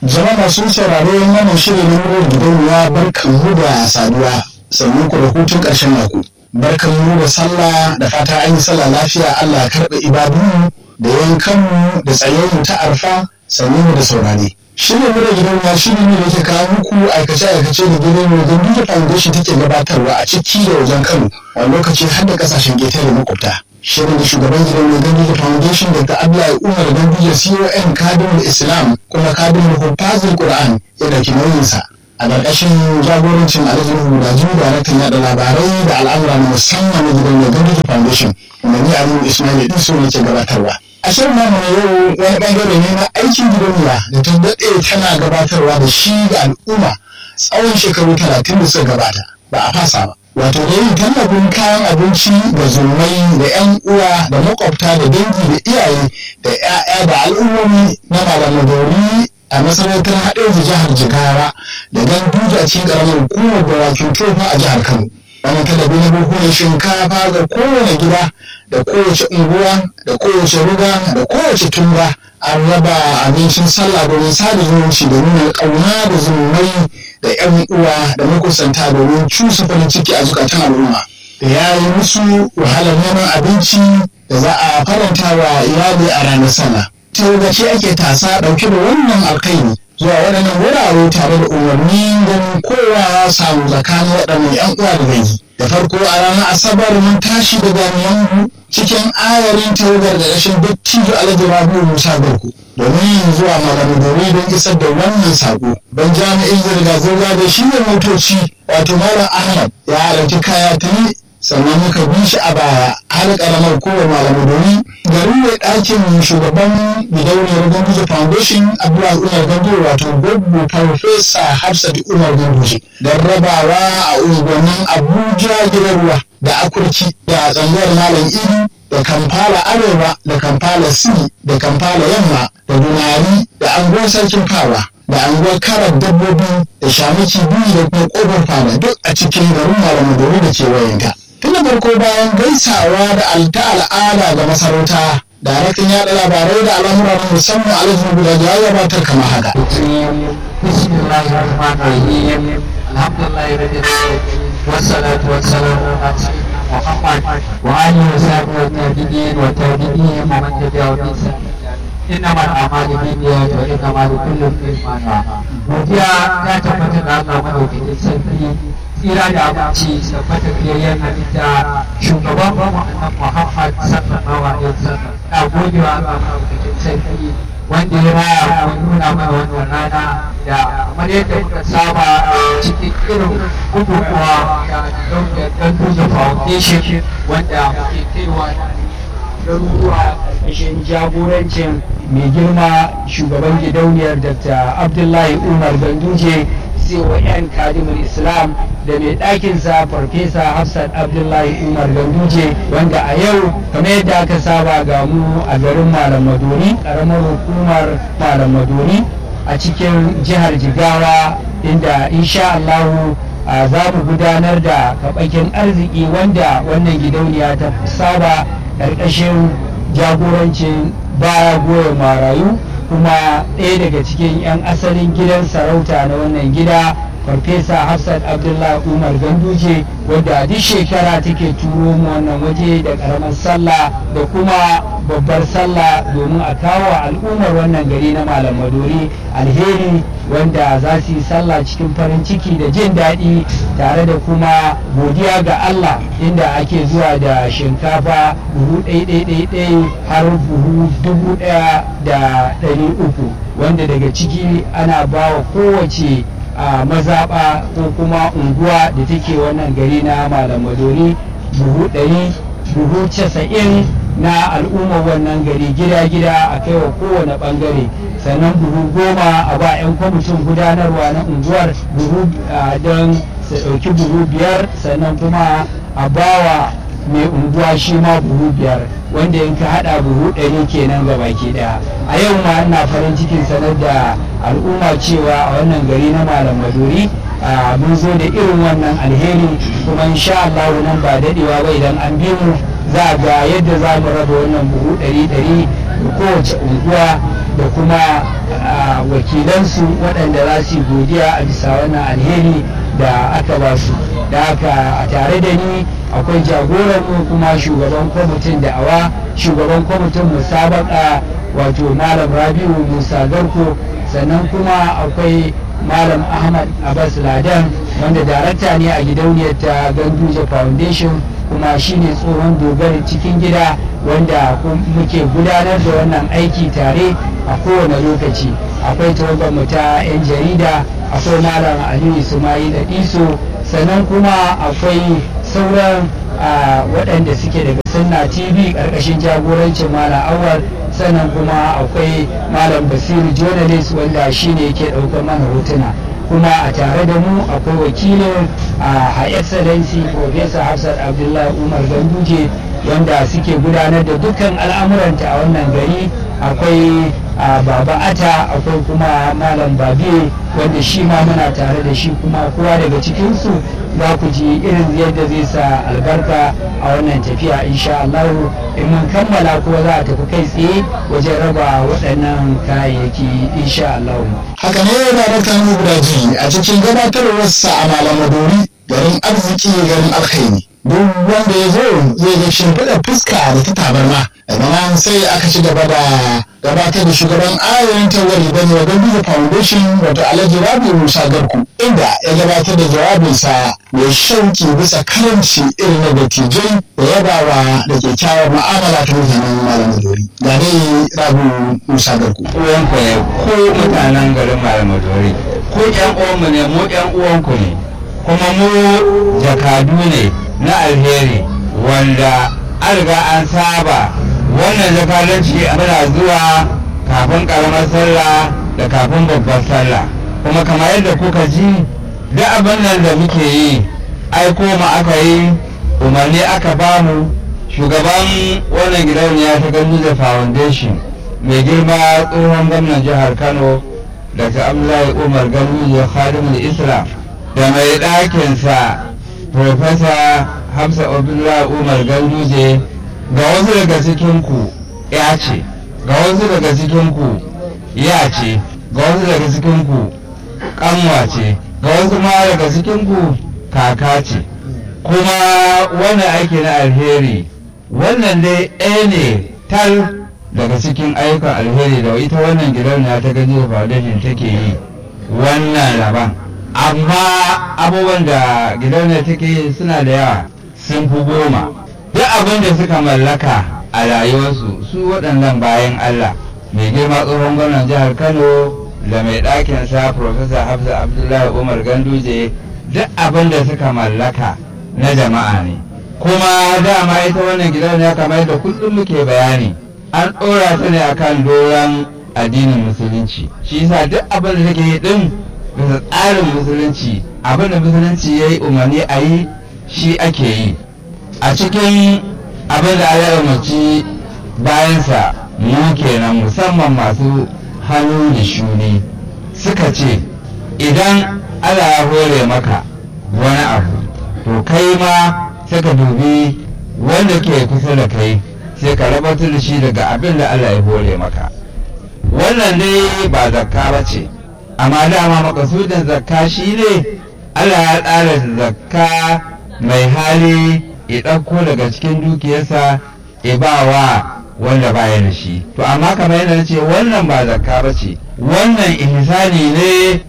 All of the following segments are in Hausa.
Jama'a masu sauraro wannan shirin na murar gidauniya barkan mu da saduwa sannan ku da hutun ƙarshen mako. Barkan mu da sallah da fata an yi sallah lafiya Allah ya karɓe ibadunmu da yankanmu da tsayayyu ta arfa sannan mu da saurare. Shirin murar gidauniya shirin ne da ke kawo muku aikace-aikace da gidan mu don duka foundation take gabatarwa a ciki da wajen Kano a lokaci har da ƙasashen ƙetare makwabta. shirin da shugaban gidan mai ganduje foundation daga abdullahi umar ganduje con kadin islam kuma kadin hufazin qur'an ya dauki nauyinsa a ƙarƙashin jagorancin alhaji hudaji daraktan yaɗa labarai da al'amura na musamman na gidan mai ganduje foundation kuma ni aliyu ismail din su ne ke gabatarwa a shirin namu na yau wani bangare ne na aikin gidauniya da ta daɗe tana gabatarwa da shi ga al'umma tsawon shekaru talatin da suka gabata ba a fasa ba wato da yin tallafin kayan abinci da zumai da 'yan uwa da makwabta da dangi da iyaye da 'ya'ya da al'ummomi na malamadori a masarautar haɗeji jihar jigawa da ganduja a cikin ƙaramin hukumar dawakin tofa a jihar kano wani talabi na bukunan shinkafa ga kowane gida da kowace unguwa da kowace ruga da kowace tumba an raba abincin sallah domin sada zumunci da nuna ƙauna da zumai da 'yan uwa da makusanta domin cusa farin ciki a zukatan al'umma da ya yi musu wahalar neman abinci da za a faranta wa iyali a ranar sallah ta ce ake tasa ɗauke da wannan alkaini zuwa waɗannan wurare tare da umarni ganin kowa ya samu tsakanin waɗannan 'yan uwa da dangi da farko a ranar asabar mun tashi da jami'an cikin ayarin tawagar da rashin dattijo alhaji rabu musa garku domin zuwa malamadori don isar da wannan sako ban jami'in zirga-zirga da shi ne motoci wato malam ahmad ya halarci kaya tuni sannan muka bi shi a baya har karamar kowa malamadori garin mai ɗakin shugaban gidauniyar ganduje foundation abdullahi umar ganduje wato gbogbo farfesa hafsat umar ganduje don rabawa a unguwannin abuja gidan ruwa da akurki da tsangayar malam iri da kamfala arewa da kamfala siri da kamfala yamma da dunari da anguwar sarkin fawa da anguwar karar dabbobi da shamaki biyu da kuma kofar fada duk a cikin garin malamadori da kewayenta tun da farko bayan gaisawa da alta al'ada ga masarauta daraktan yaɗa labarai da al'amura na musamman alhaji guda ya gabatar kamar haka. والصلاة والسلام على سيدنا محمد وآله وصحبه والتابعين والتابعين ومن تبعهم بإحسان إنما الأعمال بالنيات وإنما لكل امرئ ما نوى godiya ta tabbata da Allah madaukakin sarki tsira da abinci tabbata biyayyen halitta shugaban mu annabi Muhammad sallallahu alaihi wasallam na godewa Allah madaukakin sarki wanda ya raya mu nuna mana wannan rana da kamar yadda muka saba cikin irin bukukuwa da Ganduja Foundation wanda muke kaiwa garuruwa ƙarshen jagorancin mai girma shugaban gidauniyar Dr. Abdullahi Umar Ganduje CON Kadimul Islam da mai ɗakinsa Farfesa Hafsat Abdullahi Umar Ganduje wanda a yau kamar yadda aka saba ga mu a garin Malam Maduri ƙaramar hukumar Malam Maduri a cikin jihar Jigawa inda insha Allahu za mu gudanar da kaɓakin arziki wanda wannan gidauniya ta saba ƙarƙashin jagorancin baya goyon marayu kuma ɗaya daga cikin 'yan asalin gidan sarauta na wannan gida farfesa hafsat abdullahi umar ganduje wadda duk shekara take turo mu wannan waje da karamar sallah da kuma babbar sallah domin a kawo al'ummar wannan gari na malam maduri alheri wanda za su yi sallah cikin farin ciki da jin daɗi tare da kuma godiya ga allah inda ake zuwa da shinkafa buhu ɗai har buhu dubu ɗaya da ɗari uku wanda daga ciki ana bawa kowace a mazaɓa ko kuma unguwa da take wannan gari na malam madori buhu ɗari buhu casa'in na al'ummar wannan gari gida-gida a kai wa kowane ɓangare sannan buhu goma a ba 'yan kwamitin gudanarwa na unguwar buhu don su ɗauki buhu biyar sannan kuma a bawa mai unguwa shi ma buhu biyar wanda in ka hada buhu ɗari kenan ga baki ɗaya a yau ma ina farin cikin sanar da al'umma cewa a wannan gari na malam maduri mun zo da irin wannan alheri kuma insha Allah nan ba dadewa ba idan an bi mu za ga yadda za mu raba wannan buhu ɗari ɗari da kowace unguwa da kuma wakilansu waɗanda za su yi godiya a bisa wannan alheri da aka ba su da haka a tare da ni akwai jagoranmu kuma shugaban kwamitin da'awa shugaban kwamitin musabaka wato malam rabiu musa garko sannan kuma akwai malam ahmad abbas ladan wanda darakta ne a gidauniyar ta ganduje foundation kuma shine tsohon dogari cikin gida wanda muke gudanar da wannan aiki tare a kowane lokaci akwai tawagarmu ta 'yan jarida akwai malam aliyu ismail iso sannan kuma akwai sauran waɗanda suke daga sunna tv ƙarƙashin jagorancin malam awal sannan kuma akwai malam basiru journalist wanda shine yake ɗaukar mana hotuna kuma a tare da mu akwai wakilin a excellency professor hafsat abdullahi umar ganduje wanda suke gudanar da dukkan al'amuranta a wannan gari akwai baba ata akwai kuma malam babe wanda shi ma muna tare da shi kuma kowa daga cikinsu za ku ji irin yadda zai sa albarka a wannan tafiya insha Allah in mun kammala kuma za a tafi kai tsaye wajen raba waɗannan kayayyaki insha Allah. haka ne yana da kanu gudaji a cikin gabatarwarsa a malamadori garin arziki garin alkhairi duk wanda ya zo zai ga shimfiɗar fuska da ta tabarma daga nan sai aka ci gaba da gabatar da shugaban ayayin tawari bane wa ganduza foundation wato alhaji rabi musa garku inda ya gabatar da jawabinsa mai shauki bisa karamci irin na dattijai da yabawa da kyakkyawar ma'amala ta mutanen malamadori ga dai rabi musa garku uwanku ne ko mutanen garin malamadori ko yan uwanmu ne mu yan uwanku ne kuma mu jakadu ne na alheri wanda an riga an saba wannan jakadanci muna zuwa kafin karamar sallah da kafin babbar sallah kuma kamar yadda kuka ji duk abin nan da muke yi aiko mu aka yi umarni aka bamu shugaban wannan gidauniya ta ganduza foundation mai girma tsohon gwamnan jihar kano dr abdullahi umar ganduza khadimul islam da mai ɗakinsa Profesa Hamza Abdullahi Umar Ganduje ga wasu daga cikinku ya ce, ga wasu daga cikinku ya ce, ga wasu daga cikinku kanwa ce, ga wasu ma daga cikinku kaka ce. Kuma wannan aiki na alheri, wannan dai ɗaya ne tal daga cikin ayyukan alheri da ita wannan gidauniya ta Ganduje Foundation take yi wannan laban. amma abubuwan da gidauniyar take suna da yawa sun fi goma duk abin da suka mallaka a rayuwarsu su waɗannan bayan Allah mai girma tsohon gwamnan jihar Kano da mai ɗakinsa Profesa Hafsa Abdullahi Umar Ganduje duk abin da suka mallaka na jama'a ne kuma dama ita wannan gidauniya kamar yadda kullum muke bayani an ɗora ta ne akan doron addinin musulunci shi yasa duk abin da take yi din bisa tsarin musulunci abin da musulunci ya yi umarni a yi shi ake yi a cikin abin da ya umarci bayansa mu kenan musamman masu hannu da shuni suka ce idan Allah ya hore maka wani abu to kai ma sai ka dubi wanda ke kusa da kai sai ka rabatar da shi daga abin da Allah ya hore maka wannan dai ba zakka ba ce amma dama makasudin zakka shi ne Allah ya tsara zakka mai hali ya ɗauko daga cikin dukiyarsa ya ba wa wanda baya da shi to amma kamar yadda ce wannan ba zakka ba ce wannan ihsani ne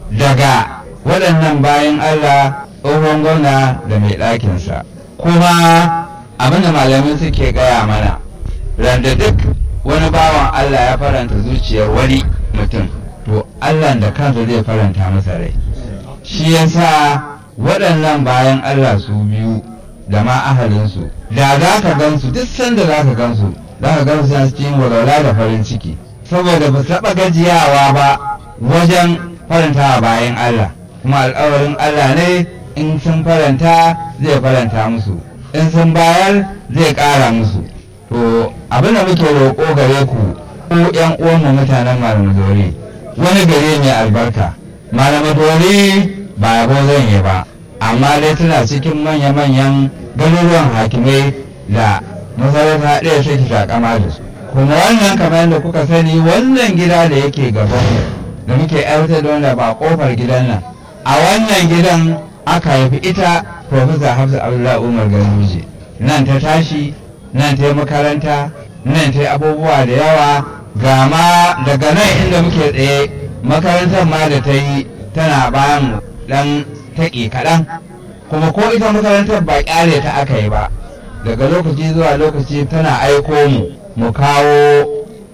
daga waɗannan bayan Allah tsohon gwamna da mai ɗakinsa kuma abinda malamai suke gaya mana randa duk wani bawan Allah ya faranta zuciyar wani mutum to Allah da kansa zai faranta masa rai shi yasa waɗannan bayan Allah su biyu da ma ahalinsu da za ka gansu duk sanda za ka gansu za ka gansu suna cikin walwala da farin ciki saboda ba taɓa gajiyawa ba wajen farantawa bayan Allah kuma alƙawarin Allah ne in sun faranta zai faranta musu in sun bayar zai ƙara musu to abin da muke roƙo gare ku ko ƴan uwanmu mutanen malamadori wani gari mai albarka malamadori ba yabo zan yi ba amma dai tana cikin manya-manyan garuruwan hakimai da masarauta ɗaya take takama da su kuma wannan kamar yadda kuka sani wannan gida da yake gaban da muke aiwatar da wanda ba kofar gidan nan a wannan gidan aka haifi ita Profesa Hafsa Abdullahi Umar Ganduje nan ta tashi nan ta yi makaranta nan ta yi abubuwa da yawa ga ma daga nan inda muke tsaye makarantar ma da ta yi tana bayan dan taƙi kaɗan kuma ko ita makarantar ba ƙyale ta aka yi ba daga lokaci zuwa lokaci tana aiko mu mu kawo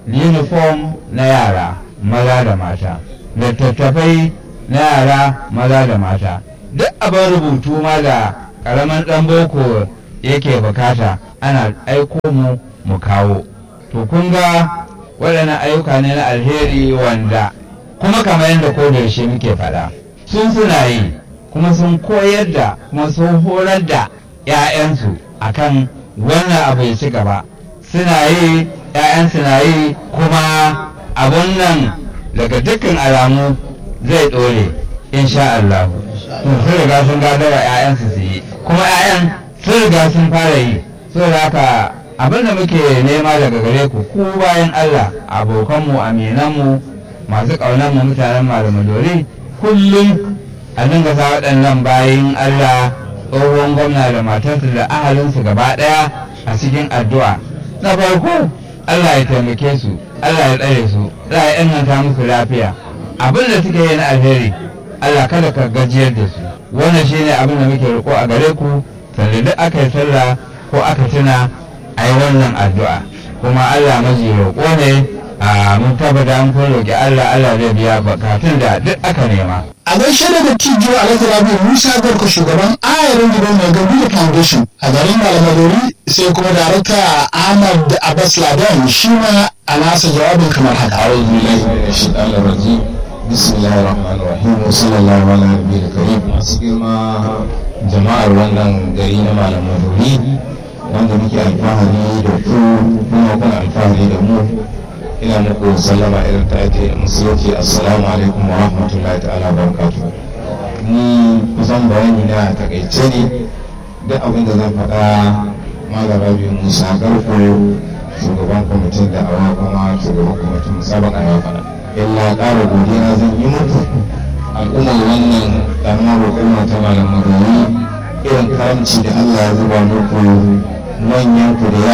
uniform na yara maza da mata littattafai na yara maza da mata duk abin rubutu ma da ƙaramin ɗan boko yake bukata ana aiko mu mu kawo to kun ga waɗannan ayyuka ne na alheri wanda kuma kamar yadda ko da yaushe muke faɗa sun suna yi kuma sun koyar da kuma sun horar da 'ya'yansu akan wannan abu ya ci gaba suna yi 'ya'yansu na yi kuma abun nan daga dukkan alamu zai ɗore insha Allah sun riga sun gadawa 'ya'yansu su yi kuma 'ya'yan sun riga sun fara yi saboda haka abin da muke nema daga gare ku ku bayan Allah abokanmu aminanmu masu ƙaunar mu mutanen malamadori kullum a dinga sa waɗannan bayan Allah tsohon gwamna da matarsa da ahalinsu gaba ɗaya a cikin addu'a na farko Allah ya taimake su Allah ya tsare su Allah ya inganta musu lafiya abin da suke yi na alheri Allah kada ka gajiyar da su wannan shine abin da muke roƙo a gare ku sanda duk aka yi sallah ko aka tuna a yi wannan addu'a kuma Allah maji roƙo ne a mun tabbata an kun roƙi Allah Allah zai biya bukatun da duk aka nema a gaishe da dattijo alhaji rabi musa garko shugaban ayarin gidan mai gabi da foundation a garin malamadori sai kuma darakta ahmad abbas ladan shi ma a nasa jawabin kamar haka أعوذ بالله من الشيطان الرجيم بسم الله الرحمن الرحيم وصلى الله على النبي الكريم masu girma jama'ar wannan gari na malam maduri wanda muke alfahari da ku kuma kuna alfahari da mu ina muku sallama irin ta ake musulunci assalamu alaikum wa rahmatullahi ta'ala wa barakatuh ni kusan bayani na takaice ne duk abin da zan faɗa malam rabi musa garko shugaban kwamitin da awa kuma shugaban kwamitin musabaka ya faɗa illa ƙara godiya zan yi muku al'ummar wannan ƙaramar hukuma ta malam madori irin karamci da allah ya zuba muku manyan ku da